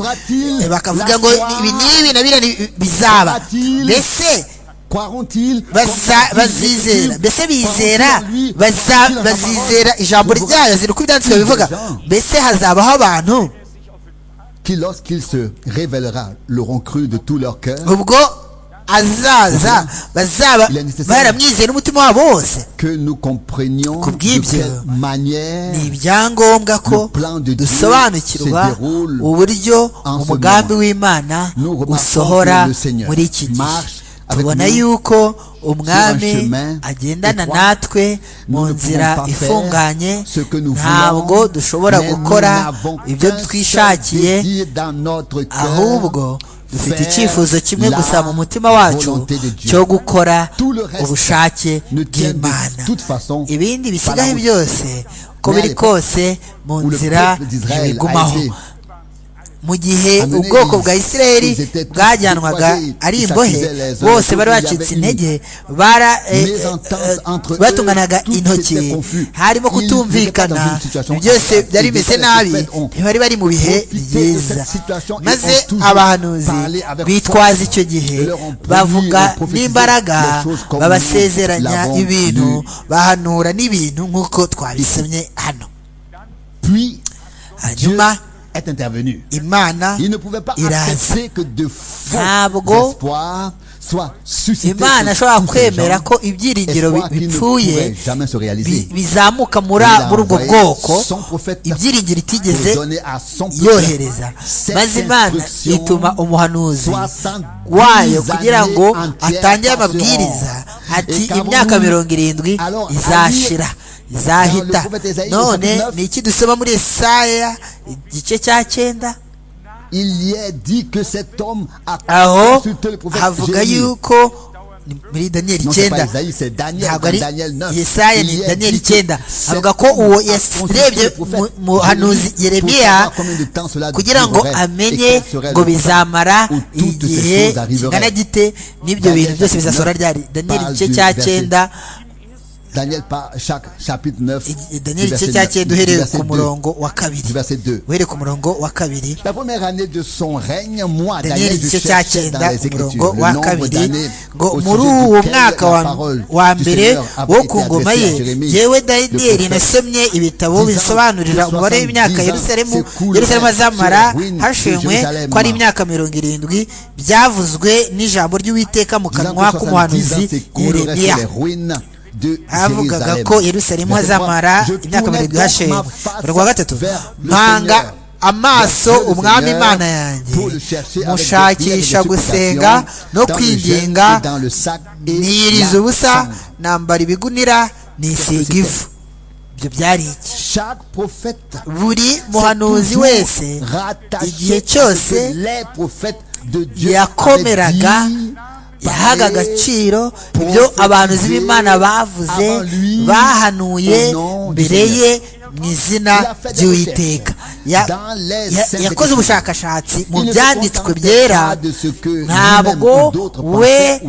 bakavuga ngo ibi n'ibi na biriya bizaba mbese bazizera mbese bizera bazizera ijambo ryayo ziri uko ibyanditswe bivuga mbese hazabaho abantu ubwo azaza bazaba baramwizeye n'umutima wabo wose ku bw'ibyo ni ibyangombwa ko dusobanukirwa uburyo umugambi w'imana usohora muri iki gihe tubona yuko umwami agendana natwe mu nzira ifunganye ntabwo dushobora gukora ibyo twishakiye ahubwo dufite icyifuzo kimwe gusa mu mutima wacu cyo gukora ubushake bw'imana ibindi bisigaye byose uko biri kose mu nzira ntibigumaho mu gihe ubwoko bwa isiraheli bwajyanwaga ari imbohe bose bari bacitse intege batunganaga intoki harimo kutumvikana byose byari bimeze nabi ntibari bari mu bihe byiza maze abahanuzi bitwaza icyo gihe bavuga n'imbaraga babasezeranya ibintu bahanura n'ibintu nk'uko twabisomye hano hanyuma intervenu. imana Il ne pouvait pas accepter que de faux espoirs imana ashobora kwemera ko ibyiringiro bipfuye bizamuka muri ubwo bwoko ibyiringiro itigeze yohereza maze imana ituma umuhanuzi wayo kugira ngo atangire amabwiriza ati imyaka mirongo irindwi izashira izahita none ni iki dusoma muri esaya igice cya cyenda il y est dit que cet homme a aho havuga yuko muri daniyeli icyenda ntabwo ari yesaya ni daniyeli icyenda avuga ko uwo yarebye muhanuzi yeremiya kugira ngo amenye ngo bizamara igihe kingana gite n'ibyo bintu byose bizasohora ryari daniyeli igice cya cyenda Daniel chapitre 9 Daniel igice cya cyenda uhereye ku murongo wa kabiri uhereye ku murongo wa kabiri la première année de son règne moi Daniel igice cya cyenda ku murongo wa kabiri ngo muri uwo mwaka wa mbere wo ku ngoma ye yewe daniyeli nasomye ibitabo bisobanurira umubare w'imyaka yerusalemu yerusalemu azamara hashenywe ko ari imyaka mirongo irindwi byavuzwe n'ijambo ry'uwiteka mu kanwa k'umuhanuzi yeremiya havugaga ko yerusalemu hazamara imyaka mirongo ihashenywe mirongo wa gatatu mpanga amaso umwami imana yanjye mushakisha gusenga no kwinginga niyiriza ubusa nambara ibigunira nisiga ivu ibyo byari iki buri muhanuzi wese igihe cyose yakomeraga yahaga agaciro ibyo abantu b'imana bavuze bahanuye mbere ye mu izina ry'uwiteka yakoze ubushakashatsi mu byanditswe byera ntabwo we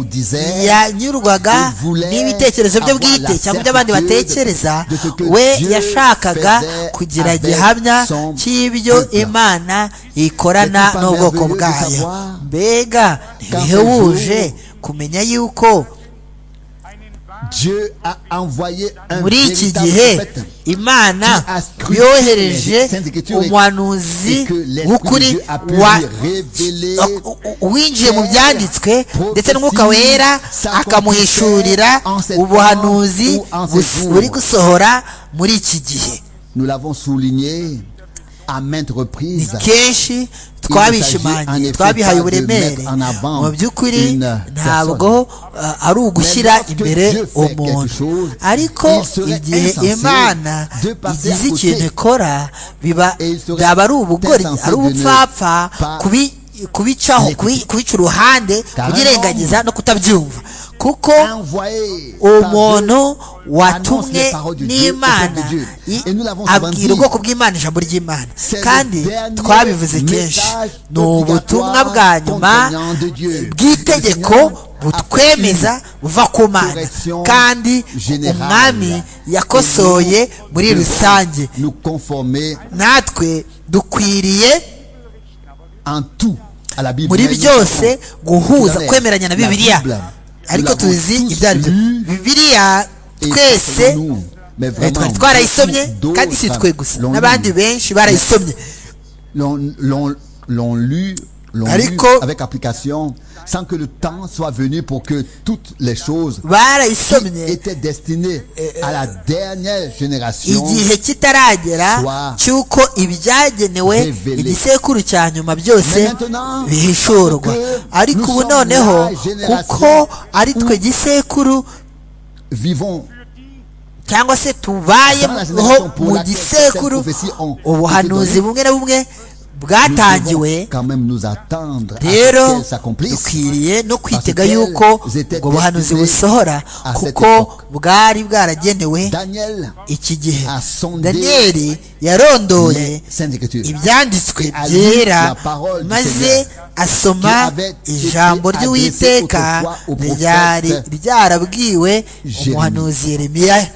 yanyurwaga n'ibitekerezo bye bwite cyangwa ibyo abandi batekereza we yashakaga kugira gihamya cy'ibyo imana ikorana n'ubwoko bwayo mbega ntibihebuje kumenya yuko muri iki gihe imana yohereje umuhanuzi w'ukuri winjiye mu byanditswe ndetse n'umwuka wera akamuhishurira ubuhanuzi buri gusohora muri iki gihe ni kenshi twabishimangiye twabihaye uburemere mu by'ukuri ntabwo ari ugushyira imbere umuntu ariko igihe imana igize ikintu ikora byaba ari ubugori ari ubupfapfa kubicaho kubica uruhande kubirengagiza no kutabyumva kuko umuntu watumwe n'imana abwira ubwoko bw'imana ijambo ry'imana kandi twabivuze kenshi ni ubutumwa bwa nyuma bw'itegeko butwemeza buva ku mana kandi umwami yakosoye muri rusange natwe dukwiriye muri byose guhuza kwemeranya na bibiliya ariko tuzi ibyo ari byo bibiriya twese twari twarayisomye kandi si twe gusa n'abandi benshi barayisomye ariko barayisomye igihe kitaragera cy'uko ibyagenewe igisekuru cya nyuma byose bihishurwa ariko ubu noneho kuko ari twe gisekuru cyangwa se tubayeho mu gisekuru ubuhanuzi bumwe na bumwe bwatangiwe rero dukwiriye no kwitega yuko ubwo buhanuzi busohora kuko bwari bwaragenewe iki gihe daniyeli yarondoye ibyanditswe byera maze asoma ijambo ry'uwiteka ryari ryarabwiwe umuhanuzi yeremiya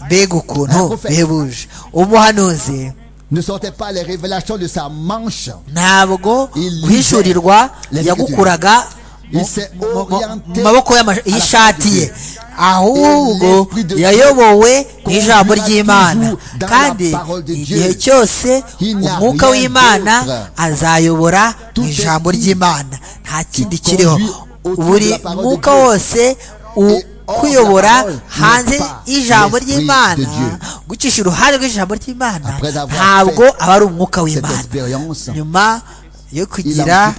mbega ukuntu bihebuje umuhanuzi ne sortait pas les révélations de sa manche. ntabwo guhishurirwa yagukuraga mu maboko y'ishati ye ahubwo yayobowe n'ijambo ry'imana kandi igihe cyose umwuka w'imana azayobora mu ijambo ry'imana nta kindi kiriho buri mwuka wose kuyobora hanze y'ijambo ry'imana gucisha uruhare rw'ijambo ry'imana ntabwo aba ari umwuka w'imana nyuma yo kugira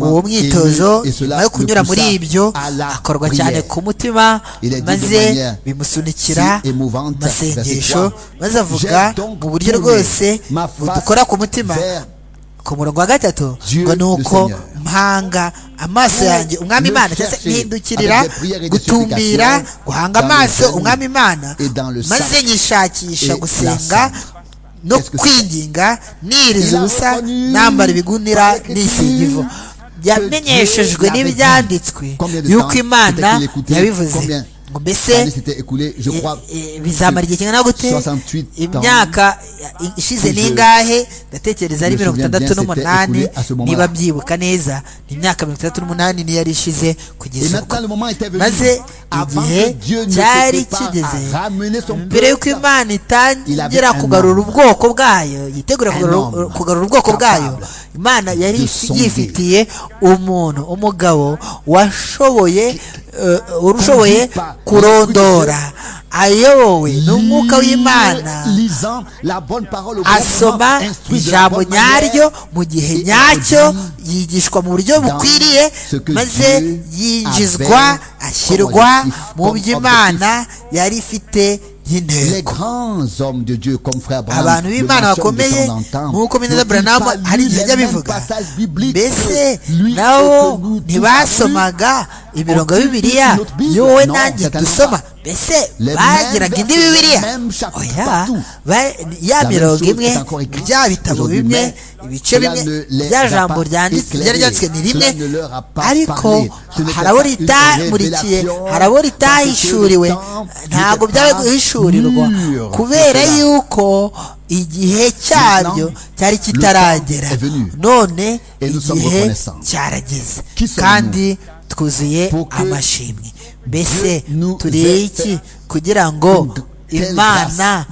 uwo mwitozo nyuma yo kunyura muri ibyo akorwa cyane ku mutima maze bimusunikira amasengesho maze avuga mu buryo rwose dukora ku mutima ku murongo wa gatatu ngo ni uko mpanga amaso yanjye umwami imana cyangwa se mpindukirira gutumbira guhanga amaso umwami imana maze nyishakisha gusenga no kwinginga niriza ubusa nambara ibigunira nisiga ivu yamenyeshejwe n'ibyanditswe yuko imana yabivuze ngo mbese bizamara igihe kingana gute imyaka ishize n'ingahe ndatekereza ari mirongo itandatu n'umunani niba byibuka neza ni imyaka mirongo itandatu n'umunani niyo yari ishize kugeza uko maze igihe cyari kigeze mbere y'uko imana itangira kugarura ubwoko bwayo yitegura kugarura ubwoko bwayo imana yari yifitiye umuntu umugabo washoboye urushoboye kurondora ayobowe n'umwuka w'imana asoma ijambo nyaryo mu gihe nyacyo yigishwa mu buryo bukwiriye maze yinjizwa ashyirwa mu byo imana yari ifite y'intego abantu b'imana bakomeye nk'uko mineza buranamu hari igihe ajya bivuga mbese nabo ntibasomaga imirongo bibiliya yowe nanjye dusoma mbese bagiraga indi bibiliya oya ya mirongo imwe bya bitabo bimwe ibice bimwe rya jambo ryanditswe ni rimwe ariko hari abo ritamurikiye hari abo ritahishuriwe ntabwo byaba guhishurirwa kubera yuko igihe cyabyo cyari kitaragera none igihe cyarageze kandi twuzuye amashimwe mbese iki kugira ngo imana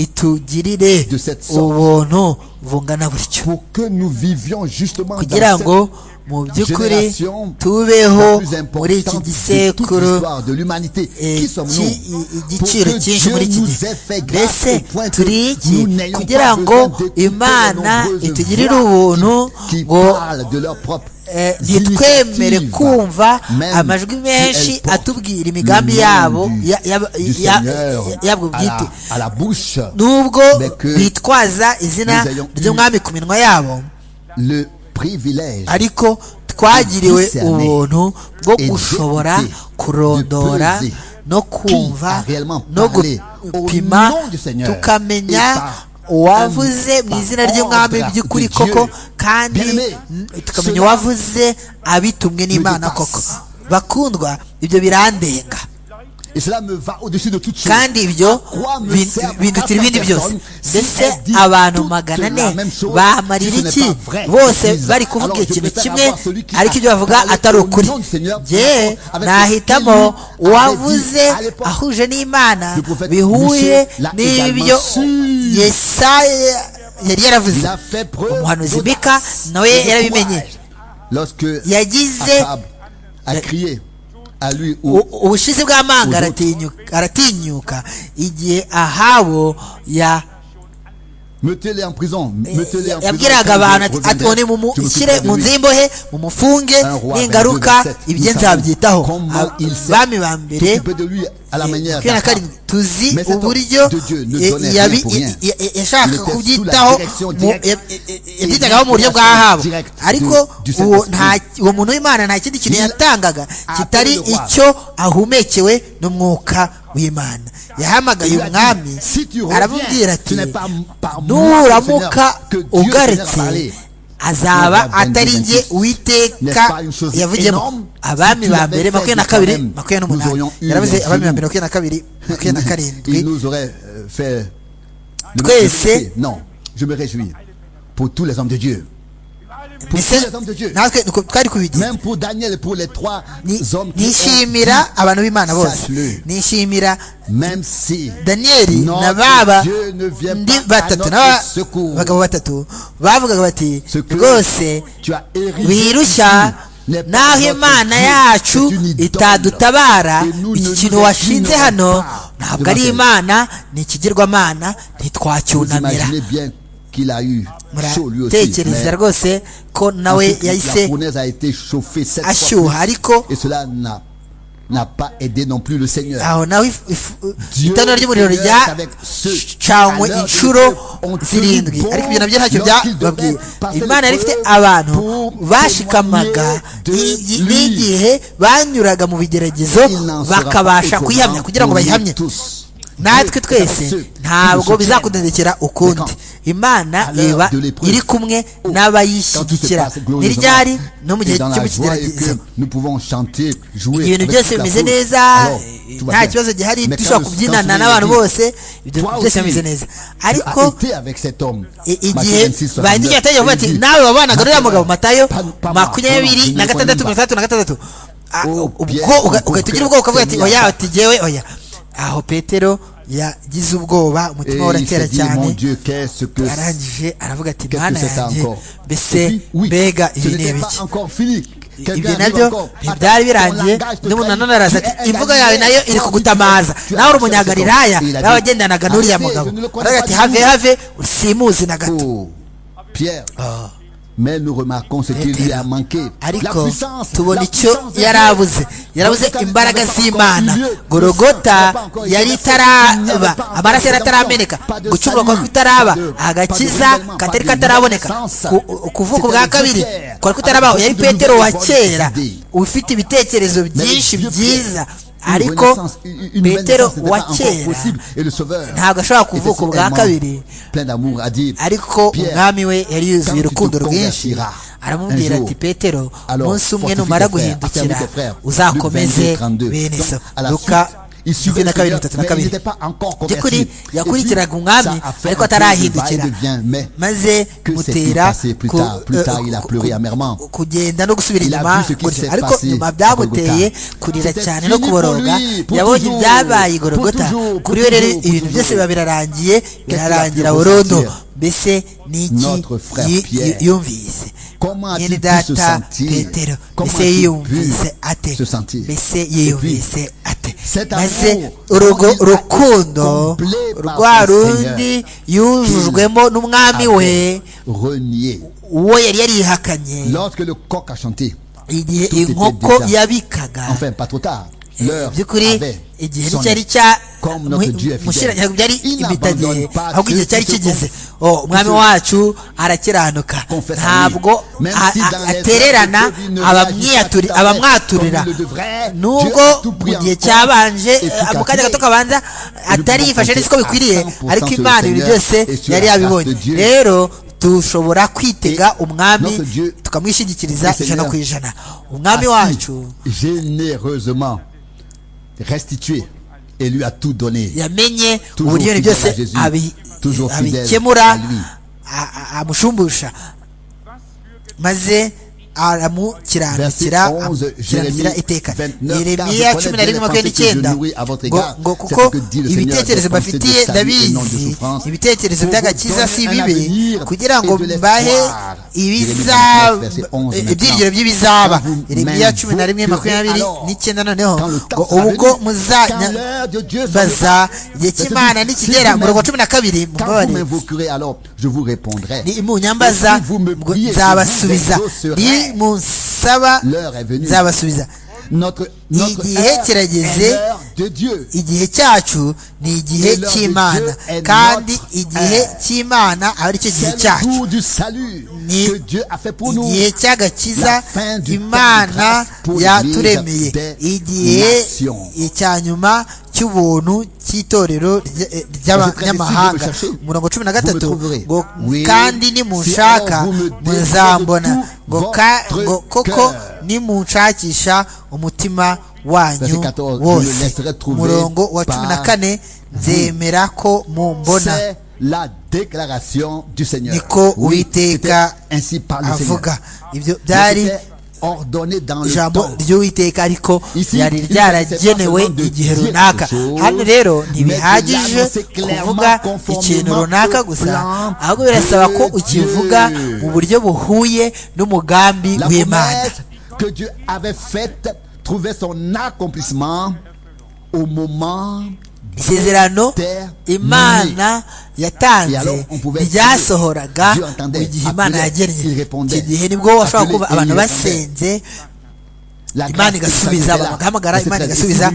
itugirire ubuntu bungana butyo kugira ngo mu by'ukuri tubeho muri iki gisekuru igiciro cyinshi muri iki gihe mbese turi iki kugira ngo imana itugirire ubuntu ngo ntitwemere kumva amajwi menshi atubwira imigambi yabo yabwo bwite nubwo bitwaza izina ry'umwami ku minwa yabo ariko twagiriwe ubuntu bwo gushobora kurondora no kumva no gupima tukamenya uwavuze mu izina ry'umwami by'ukuri koko kandi tukamenya uwavuze abitumwe n'imana koko bakundwa ibyo birandenga kandi ibyo bindutira ibindi byose mbese abantu magana ane bamarira iki bose bari kuvuga ikintu kimwe ariko ibyo bavuga atari ukuri yewe nahitamo uwavuze ahuje n'imana bihuye n'ibyo yesaya yari yaravuze umuhanuzi bika nawe yarabimenye yagize ubushizi bw'amanga aratinyuka igihe ahabo ya yabwiraga abantu ati one mushyire mu nzu y'imbohe mumufunge ningaruka ibyo nzabyitaho abami ba mbere makumyabiri na karindwi tuzi uburyo yashaka kubyitaho yabyitagaho mu buryo bwa habo ariko uwo muntu w'imana nta kindi kintu yatangaga kitari icyo ahumekewe n'umwuka w'imana yahamagaye umwami aramubwira ati nuramuka ugaretse azaba atari njye uwiteka yavugiyemo abami ba mbere makumyabiri na kabiri makumyabiri n'umunani yaravuze abami ba mbere makumyabiri na kabiri makumyabiri na karindwi twese natwe twari kubigira nishimira abantu b'imana bose nishimira daniyeli na baba ndi batatu n'abagabo batatu bavugaga bati rwose wirushya naho imana yacu itadutabara iki kintu washinze hano ntabwo ari imana ni ikigirwamana ntitwacyunamira qu'il a eu chaud lui aussi. tekereza rwose ko nawe yahise ashyuha ariko et cela n'a n'a pas aidé non plus le Seigneur. aho nawe itara ry'umuriro ryacanywe inshuro zirindwi ariko ibyo nabyo ntacyo byababwiye imana yari ifite abantu bashikamaga n'igihe banyuraga mu bigeragezo bakabasha kuyihamya kugira ngo bayihamye natwe twese ntabwo bizakudendekera ukundi imana iba iri kumwe n'abayishyigikira ntiryari no mu gihe cy'ikigeragezo ibintu byose bimeze neza nta kibazo gihari dushobora kubyinana n'abantu bose ibyo byose bimeze neza ariko igihe bagiye batangira kuvuga ati nawe wabanaga n'uriya mugabo matayo makumyabiri na gatandatu mirongo itandatu na gatandatu ubwo ugahita ugira ubwoba ukavuga ati oya ati jyewe oya aho petero yagize ubwoba umutima uratera cyane arangije aravuga ati mwana yanjye mbese mbega ibi ni ibiki ibyo nabyo ntibyari birangiye n'umuntu nanone araza ati imvugo yawe nayo iri kugutamaza nawe uri umunyagalilaya nawe wagendanaga n'uriya mugabo aravuga ati have have simuzi na gato mais nous remarquons ce qui lui a manqué. ariko tubona icyo yari abuze yarabuze imbaraga z'imana gorogota yari itaraba amaraso yari atarameneka gucumura kwa kutaraba agakiza katari kataraboneka kuvuka ubwa kabiri kwari kutarabaho yari petero wa kera ufite ibitekerezo byinshi byiza ariko petero wa kera ntabwo ashobora kuvuka ubwa kabiri ariko umwami we yari yuzuye urukundo rwinshi aramubwira ati petero umunsi umwe numara guhindukira uzakomeze bene so luka na kabiri bitatu na kabiri by'ukuri yakurikiraga umwami ariko atarahindukira maze mutera kugenda no gusubira inyuma ariko nyuma byamuteye kurira cyane no kuboroga yabonye ibyabaye igorogota kuri we rero ibintu byose biba birarangiye birarangira burundu mbese ni iki yumvise nyine data petero mbese yiyumvise ate mbese yiyumvise ate maze urugo rukundo rwa rundi yujujwemo n'umwami we uwo yari yarihakanye igihe inkoko yabikaga by'ukuri igihe nticyari cya mushyiranya byari impitagihe ahubwo igihe cyari kigeze umwami wacu arakiranuka ntabwo atererana abamwaturira nubwo mu gihe cyabanje mu kanya gato kabanza atari yifashe neza uko bikwiriye ariko imana ibintu byose yari yabibonye rero dushobora kwitega umwami tukamwishyigikiriza ijana ku ijana umwami wacu restitué et lui a tout donné. yamenye uburyo ibintu byose abikemura amushumbusha maze aramukiranukira amukiranukira iteka yeremiya cumi na rimwe makumyabiri n'icyenda ngo kuko ibitekerezo bafitiye ndabizi ibitekerezo by'agakiza si bibi kugira ngo mbahe ibyiringiro by'ibizaba yeremiya cumi na rimwe makumyabiri n'icyenda noneho ngo ubwo muzanyabaza igihe cy'imana nikigera murongo cumi na kabiri ni munyambaza nzabasubiza ni munsaba nzabasubiza igihe kirageze igihe cyacu ni igihe cy'imana kandi igihe cy'imana aba ari cyo gihe cyacu ni igihe cy'agakiza imana yaturemeye igihe cya nyuma cy'ubuntu cy'itorero ry'abanyamahanga murongo cumi na gatatu ngo kandi nimunshaka muzambona ngo koko nimunshakisha umutima wanyu wose murongo wa cumi na kane nzemera ko mumbona la déclaration du Seigneur. niko uwiteka avuga ibyo byari ijambo ry'uwiteka ariko yari ryaragenewe igihe runaka hano rero ntibihagije kuvuga ikintu runaka gusa ahubwo birasaba ko ukivuga mu buryo buhuye n'umugambi w'imana que Dieu avait faite trouvait son accomplissement au moment isezerano imana yatanze ryasohoraga mu gihe imana yagennye iki gihe nibwo washobora kuba abantu basenze imana igasubiza bagahamagara imana igasubiza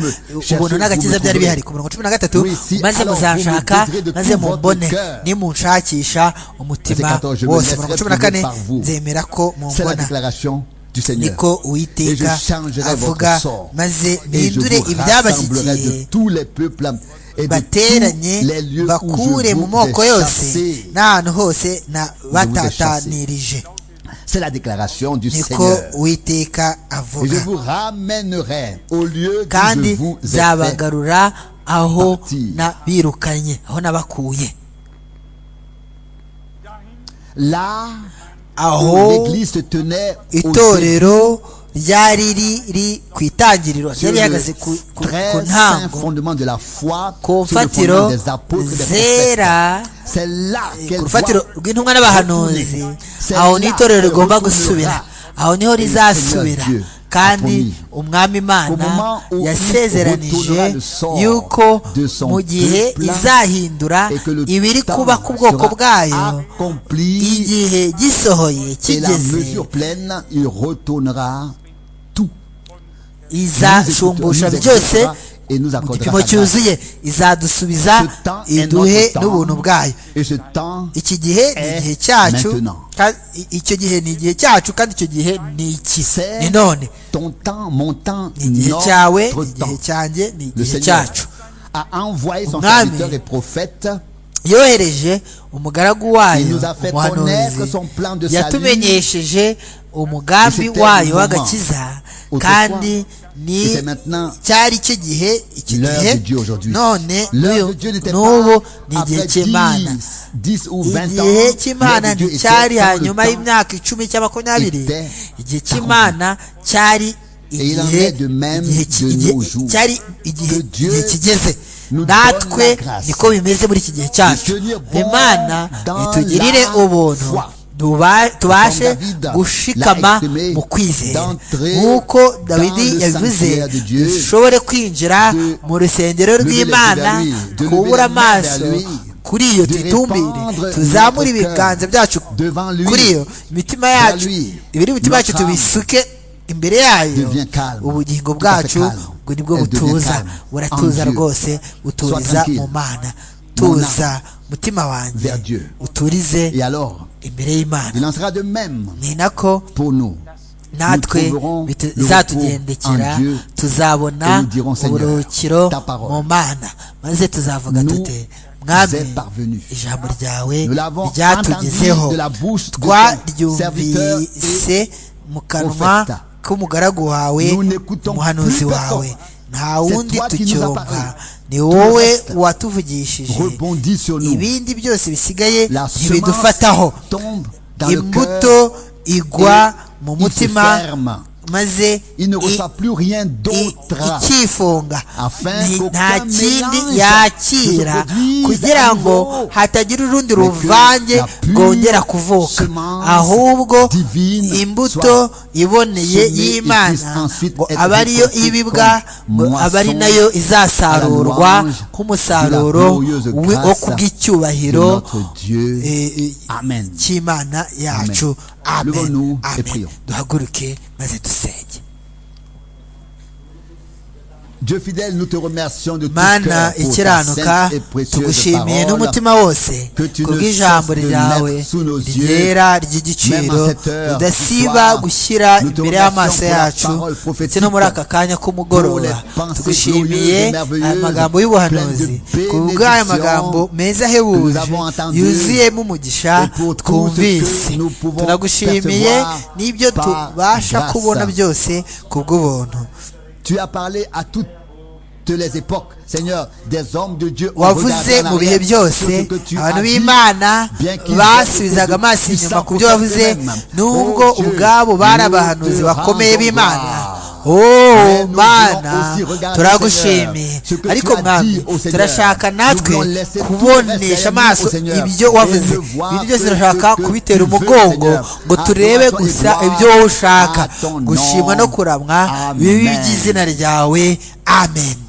ubuntu n'agakiza byari bihari ku mirongo cumi na gatatu maze muzanshaka maze mumbone nimunshakisha umutima wose mirongo cumi na kane nzemera ko mumbona niko uwiteka avuga maze mpindure ibyabashyigiye bateranye bakure mu moko yose n'ahantu hose na batatanirije C'est la déclaration du Seigneur. Et je vous ramènerai au lieu d'où je vous ai fait partir. Là aho itorero ryari riri ku itangiriro ryari rihagaze ku ntango ku mfatiro zera ku rufatiro rw'intumwa n'abahanuzi aho ni itorero rigomba gusubira aho niho rizasubira kandi umwami imana yasezeranije yuko mu gihe izahindura ibiri kuba ku bwoko bwayo igihe gisohoye kigeze izashumbusha byose mu gipimo cyuzuye izadusubiza iduhe n'ubuntu bwayo iki gihe ni igihe cyacu icyo gihe ni igihe cyacu kandi icyo gihe ni iki ni none ni igihe cyawe ni igihe cyanjye ni igihe cyacu umwami yohereje umugaragu wayo umuhanuzi yatumenyesheje umugambi wayo w'agakiza kandi ni cyari icyo gihe iki gihe none n'ubu ni igihe cy'imana igihe cy'imana nticyari hanyuma y'imyaka icumi cya makumyabiri igihe cy'imana cyari igihe igihe kigeze natwe niko bimeze muri iki gihe cyacu imana itugirire ubuntu tubashe gushikama mu kwizera nk'uko dawidi yabivuze dushobore kwinjira mu rusengero rw'imana twubura amaso kuri iyo tuyitumbire tuzamure ibiganza byacu kuri iyo imitima yacu ibiri imitima yacu tubisuke imbere yayo ubugingo bwacu ubwo nibwo butuza buratuza rwose uturiza mu mana tuza mutima wanjye uturize imbere y'imana ni nako natwe bizatugendekera tuzabona uburuhukiro mu mana maze tuzavuga tute mwami ijambo ryawe ryatugezeho twaryumvise mu kanwa k'umugaragu wawe umuhanuzi wawe nta wundi tucyumva ni wowe watuvugishije ibindi byose bisigaye ntibidufataho imbuto igwa mu mutima maze ikifunga nta kindi yakira kugira ngo hatagira urundi ruvange rwongera kuvuka ahubwo imbuto iboneye y'imana ngo aba ariyo ibibwa aba ari nayo izasarurwa nk'umusaruro wo kubw'icyubahiro cy'imana yacu amen amen duhaguruke maze dusenge mana ikiranuka tugushimiye n'umutima wose kubw'ijambo ryawe ryera ry'igiciro ridasiba gushyira imbere y'amaso yacu ndetse no muri aka kanya k'umugoroba tugushimiye aya magambo y'ubuhanuzi kubw'aya magambo meza ahebuje yuzuyemo umugisha twumvise tunagushimiye n'ibyo tubasha kubona byose kubw'ubuntu Tu as parlé à toutes les époques, Seigneur, des hommes de Dieu ont wavuze mu bihe byose abantu b'imana basubizaga amaso inyuma ku byo wavuze nubwo ubwabo bari abahanuzi bakomeye b'imana oh mana turagushimiye ariko mwami turashaka natwe kubonesha amaso ibyo wavuze ibintu byose turashaka kubitera umugongo ngo turebe gusa ibyo wowe ushaka gushimwa no kuramwa bibi by'izina ryawe amen